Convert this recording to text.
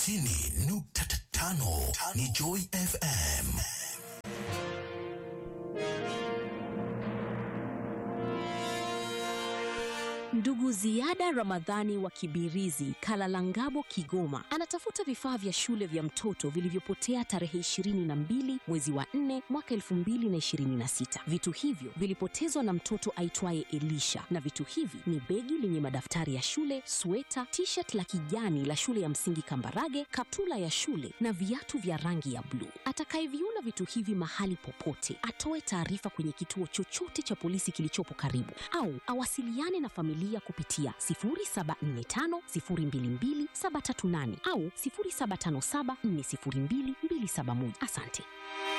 tisini nukta tano ni Joy FM. Ndugu Ziada Ramadhani wa Kibirizi, Kalalangabo, Kigoma, anatafuta vifaa vya shule vya mtoto vilivyopotea tarehe 22 mwezi wa 4 mwaka 2026. Vitu hivyo vilipotezwa na mtoto aitwaye Elisha, na vitu hivi ni begi lenye madaftari ya shule, sweta, t-shirt la kijani la shule ya msingi Kambarage, kaptula ya shule na viatu vya rangi ya bluu. Atakayeviona vitu hivi mahali popote, atoe taarifa kwenye kituo chochote cha polisi kilichopo karibu au awasiliane na familia kupitia 0745022738 au 0757402271. Asante.